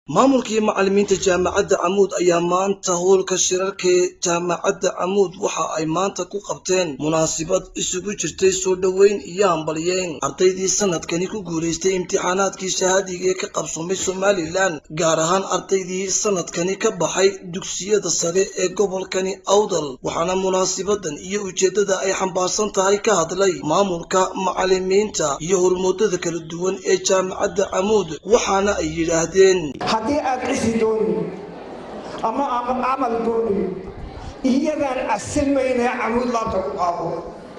maamulkii macallimiinta jaamacadda camuud ayaa maanta howlka shirarka jaamacadda camuud waxa ay maanta ku qabteen munaasabad isugu jirtay soo dhoweyn iyo hambalyeyn ardaydii sanadkani ku guulaystay imtixaanaadkii shahaadiga ee ka qabsoomay somalilan gaar ahaan ardaydii sanadkani ka baxay dugsiyada sare ee gobolkani awdal waxaana munaasabadan iyo ujeeddada ay xambaarsan tahay ka hadlay maamulka macallimiinta iyo hormoodada kala duwan ee jaamacadda camuud waxaana ay yidhaahdeen haddii aad cisi doonin ama ama camal doonin iyadaan asilmaynee camuud laabta ku qaado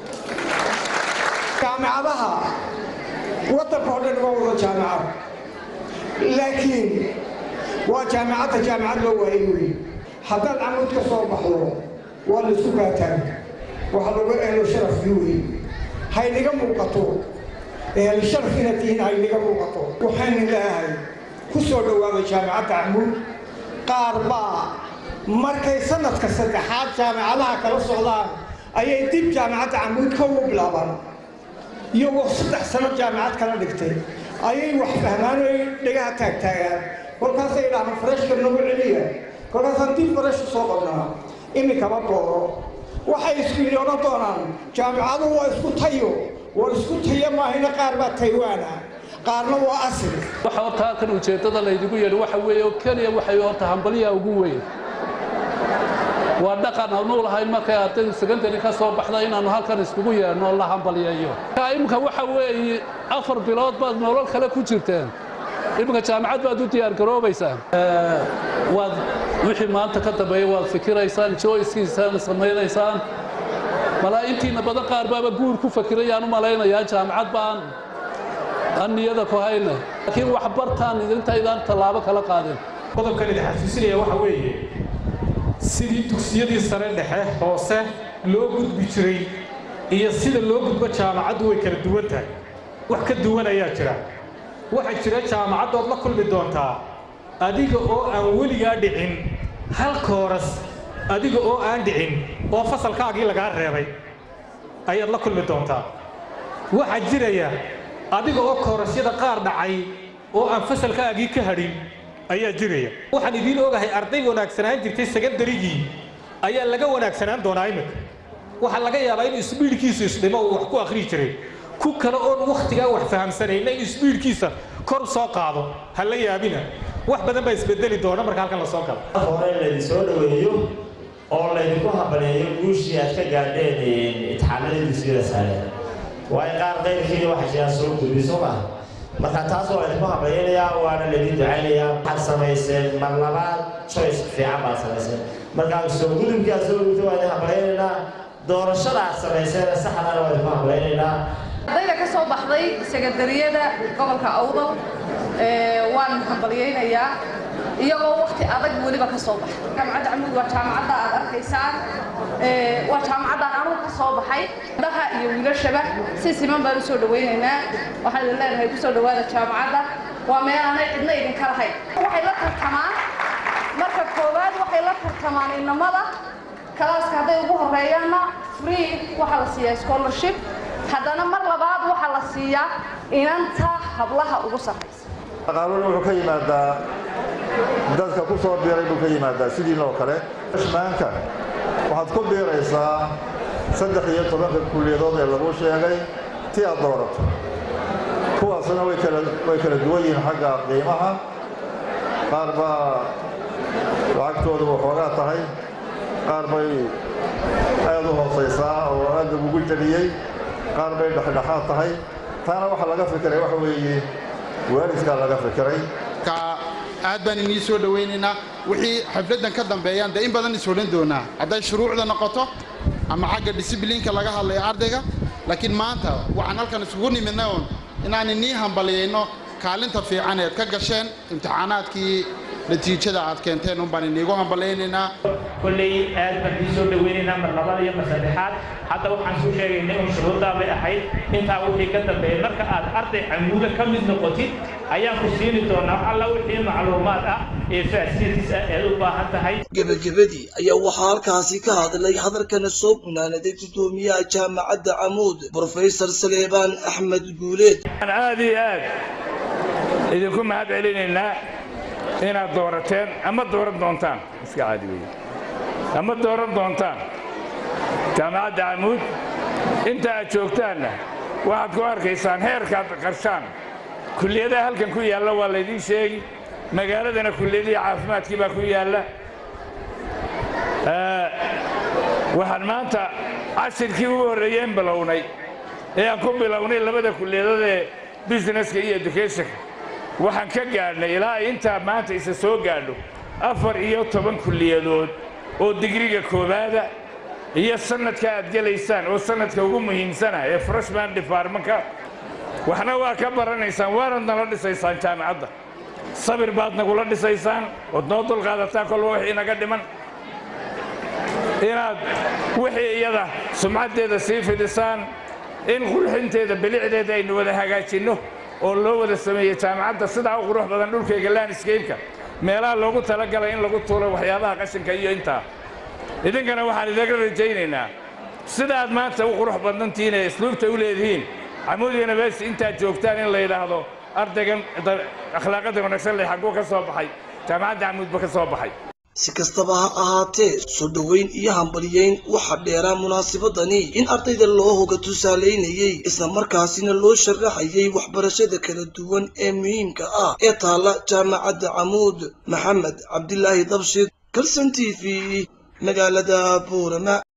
jaamicadaha waddanka oo dhan waa wada jaamicad laakiin waa jaamicadda jaamicad loo waayay wey haddaad camuud ka soo baxdo waa laisku kaataan waxa lagu eelo sharafkii wey hayniga muuqato ehel sharaf inaad tihiin hayniga muuqato waxaynu leeyahay ku soo dhowaaday jaamicadda camuud qaar baa markay sanadka saddexaad jaamicadaha kala socdaan ayay dib jaamicadda camuud ka ugu bilaabaan iyagoo saddex sano jaamicad kala dhigtay ayay wax fahmaan oo dhegaha taagtaagaan kolkaasay idhahaan fareshka nagu celiya kolkaasaan dib faresh u soo qabnaa iminkama booro waxay isku yidhi odhan doonaan jaamicaduhu waa isku tayo war isku tayo maahina qaar baa taywaana qaarna waa asil waxa horta halkan ujeeddada laydigu yeedhi waxa weeye oo keliya waxay horta hambaliyaa ugu weyn waa dhaqan aanu lahayn markay ardaydu secondary ka soo baxda inaannu halkan iskugu yeedhno la hambaliyeeyo imika waxa weeye afar bilood baad nolol kale ku jirteen iminka jaamacad baad u diyaargaroobaysaan waad wixii maanta ka dambeeya waad fikiraysaan joyskiisaan samaynaysaan malaa intiina badan qaar baaba guur ku fakirayaan u malaynayaa jaamacad baan aan niyada ku hayna laakiin wax bartaan idintaydaan tallaabo kala qaadin qodobkan idin xasuusinaya waxa weeye sidii dugsiyadii sare dhexe hoose loo gudbi jiray iyo sida loo gudbo jaamacaddu way kala duwan tahay wax ka duwan ayaa jira waxaa jira jaamacaddood la kulmi doontaa adiga oo aan weligaa dhicin hal kooras adiga oo aan dhicin oo fasalkaagii lagaa reebay ayaad la kulmi doontaa waxaa jiraya adiga oo koorasyada qaar dhacay oo aan fasalkaagii ka hadhin ayaa jiraya waxaan idiin ogahay arday wanaagsanaan jirtay sekandarigii ayaa laga wanaagsanaan doonaa iminka waxaa laga yaabaa inuu isbiidhkiisu isdhimo uu wax ku akhrii jiray ku kale oon wakhtigaa wax fahamsanayna in isbiidhkiisa kor soo qaado ha la yaabina wax badan baa isbedeli doona marka halkan la soo galo hore laydin soo dhoweeyo oo laydinku hambaleeyo guushii aad ka gaadheen imtixaanadii dugsiyada sare waayo qaar qayrkiina waxaa jiraan soo gudbi soo maha marka taas waa laydinku hambaleynayaa waana laydin ducaynayaa waxaad samayseen mar labaad choice fiican baad samayseen markaa soo gudubkii aad soo gudubtay waa idin hambaleynaynaa doorashada aad samayseen saxdana waa idinku hambaleynaynaa ardayda ka soo baxday sekandariyada gobolka awdal waan hambalyaynayaa iyagoo wakti adag weliba ka soo baxay jaamacadda camuud waa jaamacadda aad arkaysaan waa jaamacaddaan anugu ka soo baxay daha iyo wiilashaba si siman baan u soo dhawaynaynaa waxaan idin leenahay kusoo dhawaada jaamacadda waa meel aanay cidna idinka lahayn waxay la tartamaan marka koowaad waxay la tartamaan inamada kalaaska hadday ugu horeeyaanna free waxaa la siiyaa scholarship haddana mar labaad waxaa la siiyaa inanta hablaha ugu sarraysa qaanuun wuxuu ka yimaadaa dadka ku soo biiray buu ka yimaadaa sidiinoo kale maanka waxaad ku biiraysaa saddex iyo tobanka kulliyadood ee lagu sheegay ti aad doorato kuwaasna way kala duwan yihiin xagga qiimaha qaar baa lacagtoodu waxoogaa tahay qaar bay aad u hoosaysaa oo aad lagugu jebiyey qaar bay dhexdhexaad tahay taana waxaa laga fikiray waxa weeye waalidkaa laga fikiray aad baan inii soo dhowaynaynaa wixii xafladdan ka dambeeyaan dee in badan is odhan doonaa hadday shuruucda noqoto ama xagga disibliinka laga hadlayo ardayga laakiin maanta waxaan halkan isugu nimidna uun inaan inii hambaliyayno kaalinta fiican eed ka gasheen imtixaanaadkii natiijada aad keenteen un baan iniigu hambalaynaynaa kolley aad baan ii soo dhaweynaynaa mar labaad iyo mar saddexaad hadda waxaan suu sheegaynay un shuruuddaa bay ahayd intaa wixii ka dambeeyay marka aad arday camuuda ka mid noqotid ayaan ku siini doonaa alla wixii macluumaad ah ee facilities ah eed u baahan tahay gebagabadii ayaa waxaa halkaasi ka hadlay hadalkana soo gunaanaday guddoomiyaha jaamacadda camuud brofesor saleebaan axmed guuleed aad iyo aad idinku mahad celinaynaa inaad doorateen ama dooran doontaan iska caadi weeye ama dooran doontaan jaamacadda camuud inta aad joogtaanna waxaad ku arkaysaan heerkaad qarshaan kulliyadaha halkan ku yaalla waa laydiin sheegi magaaladana kulliyadihii caafimaadkii baa ku yaalla waxaan maanta cashirkii ugu horreeyeen bilownay ee aan ku bilownay labada kulliyadood ee businesska iyo educationka waxaan ka gaadhnay ilaa ay intaa maanta isa soo gaadho afar iyo toban kulliyadood oo digriga koowaada iyo sannadka aad gelaysaan oo sannadka ugu muhiimsana ee freshman departmentka waxna waa ka baranaysaan waanad nala dhisaysaan jaamacadda sabir baad nagula dhisaysaan ood noo dulqaadataa kolba wixii naga dhiman inaad wixii iyada sumcaddeeda sii fidisaan in qurxinteeda bilicdeeda aynu wada hagaajinno oo loo wada sameeyo jaamacadda sidaa u qurux badan dhulkayga landscape-ka meelaha loogu talagalay in lagu tuulo waxyaabaha qashinka iyo intaa idinkana waxaan idaga rajaynaynaa sidaaad maanta u qurux badantihiin ee isluubta u leedihiin camuud university intaad joogtaan in la yidhaahdo ardaygan akhlaaqada wanaagsan leh xagguu ka soo baxay jaamacadda camuudba ka soo baxay si kastaba ha ahaatee soo dhoweyn iyo hambalyeyn waxaa dheeraa munaasabadani in ardayda loo hoga tusaalaynayey isla markaasina loo sharaxayay waxbarashada kala duwan ee muhiimka ah ee taalla jaamacadda camuud maxamed cabdilaahi dabshid kalson t v magaalada buurama